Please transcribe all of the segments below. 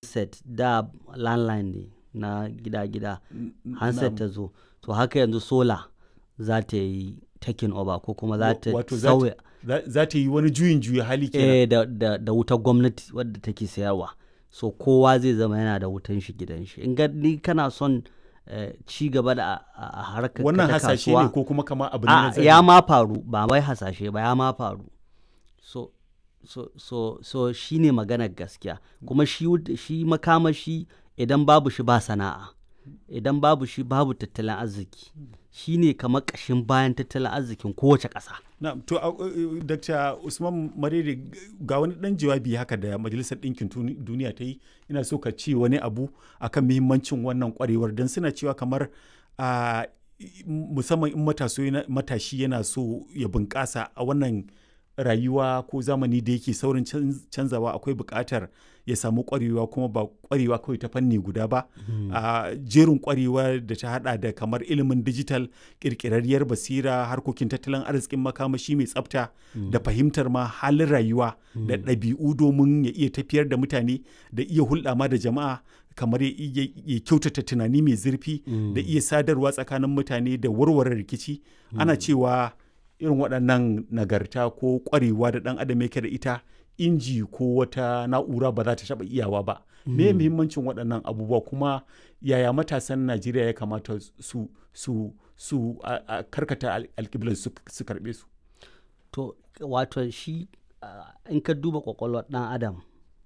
handset da landline ne na gida-gida handset ta zo to haka yanzu sola za ta yi taking over ko kuma za ta Wato za ta- sauya za za ta yi wani juyin juya hali kenan eh, da, da, da wutar gwamnati wadda take sayarwa so kowa zai zama yana da wutan shi gidan shi in ga ni kana son eh, ci gaba da a- a a harkar wannan ta hasashe ne kasuwa, ko kuma kama abu ne na a zahiri? ya ma faru ba wai hasashe ba ya ma faru so so so so shine maganar gaskiya kuma shi wud- shi makamashi idan babu shi ba sana'a idan babu shi babu tattalin arziki shine kamar ƙashin bayan tattalin arzikin kowace ƙasa Na, to a- uh, Dr. Usman Marere g- ga wani dan jawabi haka da Majalisar Ɗinkin Tuni- Duniya ta yi ina so ka ce wani abu akan muhimmancin wannan kwarewar don suna cewa kamar a musamman in mataso yana- matashi yana so ya bunƙasa a wannan rayuwa ko zamani da yake saurin canz- canzawa akwai buƙatar ya samu ƙwarewa kuma ba ƙwarewa kawai ta fanni guda ba a jerin ƙwarewa da ta hada da kamar ilimin digital ƙirƙirarriyar basira harkokin tattalin arzikin makamashi mai tsafta da fahimtar ma halin rayuwa da ɗabi'u domin ya iya tafiyar da mutane da iya hulɗa ma da jama'a kamar ya iya- ya kyautata tunani mai zurfi da iya sadarwa tsakanin mutane da warware rikici ana cewa irin waɗannan nagarta ko ƙwarewa da ɗan adam yake da ita inji ko wata na'ura ba za ta taɓa iyawa ba me muhimmancin waɗannan abubuwa kuma yaya matasan najeriya ya kamata su su su a- a karkata al- alƙiblar su su karɓe su to wato shi ah, in ka duba kwakwalwar ɗan adam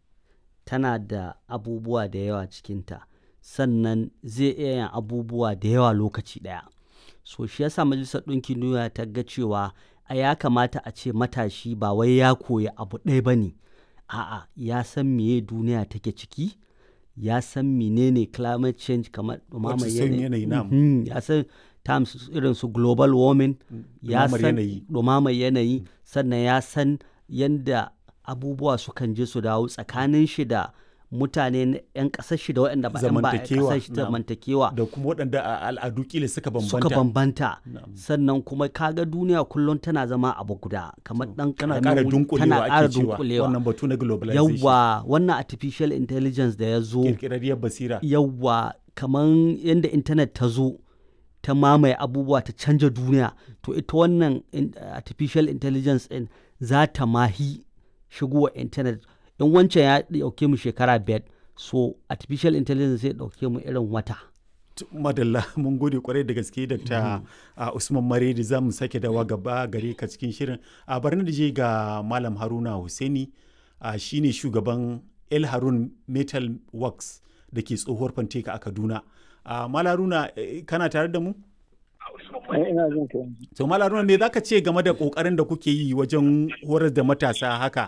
tana da abubuwa da yawa cikinta sannan zai iya yin abubuwa da yawa lokaci ɗaya so shi yasa majalisar ɗinkin duniya ta ga cewa a ya kamata a ce matashi ba wai ya koyi abu ɗaya ba ne a'a ya san meye duniya take ciki ya san menene climate change kamar ɗumamar Wato sauyin yanayi, na'am. Mhm, ya san terms irin su global warming ya ɗumamar san yanayi. ɗumamar yanayi sannan ya san yadda abubuwa sukan je su dawo tsakanin shi da mutane na 'yan ƙasar shi da waɗanda ba 'yan ba 'yan Zamantakewa, ƙasar shi na'am. zamantakewa da kuma waɗanda a al'adu kila suka bambanta suka bambanta Na'am. sannan kuma kaga duniya kullum tana zama abu guda kamar ɗan tana ƙaramin ƙara wuri, dunkulewa tana ƙara ake cewa dunkulewa wannan batu na globalization yawwa wannan artificial intelligence da ya zo kirkirarriyar basira yawwa kamar yadda intanet ta zo ta mamaye abubuwa ta canja duniya to ita wannan in- artificial intelligence din za ta mahi shigowa intanet in wancan ya dauke mu shekara biyar so artificial intelligence zai dauke mu irin wata T- madalla mun gode kwarai da gaske dr uh, usman maredi za mu sake dawa gaba gare ka cikin shirin a barna da je ga malam haruna Hussaini uh, shine shugaban el harun metal works da ke tsohuwar fanteka a kaduna uh, malam haruna eh, kana tare da mu Eh, ina jin ka yanzu. to malam haruna me zaka ce game da kokarin da kuke yi wajen horar da matasa haka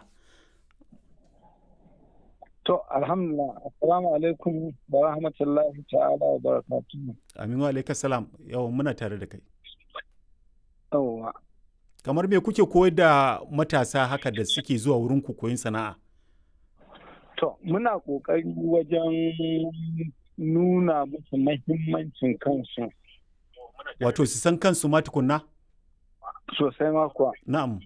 To, alhamdulillah, assalamu alaikum wa rahmatullahi ta'ala wa barakatuhu. aminu alaikas salam yawan muna tare da kai Yawwa. kamar me kuke koyar da matasa haka da suke zuwa wurin ku koyin sana'a To, muna ƙoƙari wajen nuna musu mahimmancin kansu wato su san kansu ma tukunna sosai ma kuwa. na'am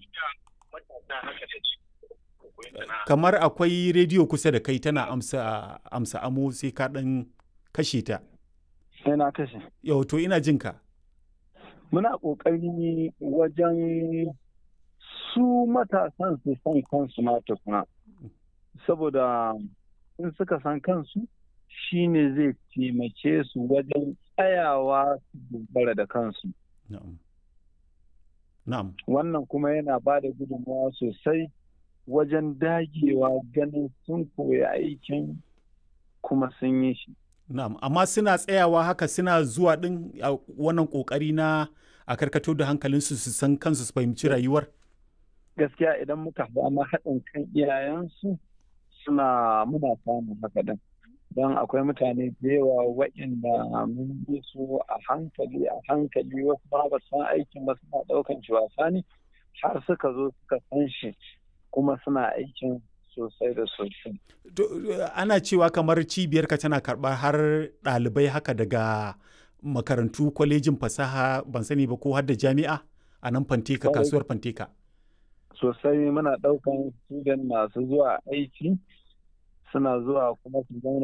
kamar akwai rediyo kusa da kai tana amsa amsa amo sai ka dan kashe ta Sai na kashe. yau to ina jin ka Muna ƙoƙari wajen su matasan su san kansu ma tukuna. Saboda in suka san kansu, shi ne zai taimake su wajen tsayawa su dogara da kansu. na'am na'am wannan kuma yana ba da gudunmawa sosai wajen dagewa ganin sun koyi aikin kuma sun yi shi. na'am amma suna tsayawa haka suna zuwa din a wannan kokari na a karkato da hankalinsu su san kansu su fahimci rayuwar Gaskiya idan muka samu haɗin kan iyayensu suna muna samun haka din. Don akwai mutane da yawa waɗanda mun bi su a hankali a hankali wasu ba ba san aikin ba suna ɗaukan shi wasa ne har suka zo suka san shi kuma suna aikin sosai da sosai. To, ana cewa kamar cibiyar ka tana karɓar har ɗalibai haka daga makarantu kwalejin fasaha ban sani ba ko har da jami'a a nan fanteka Kwarai. kasuwar fanteka sosai muna ɗaukan student masu zuwa aiki suna zuwa kuma su zauna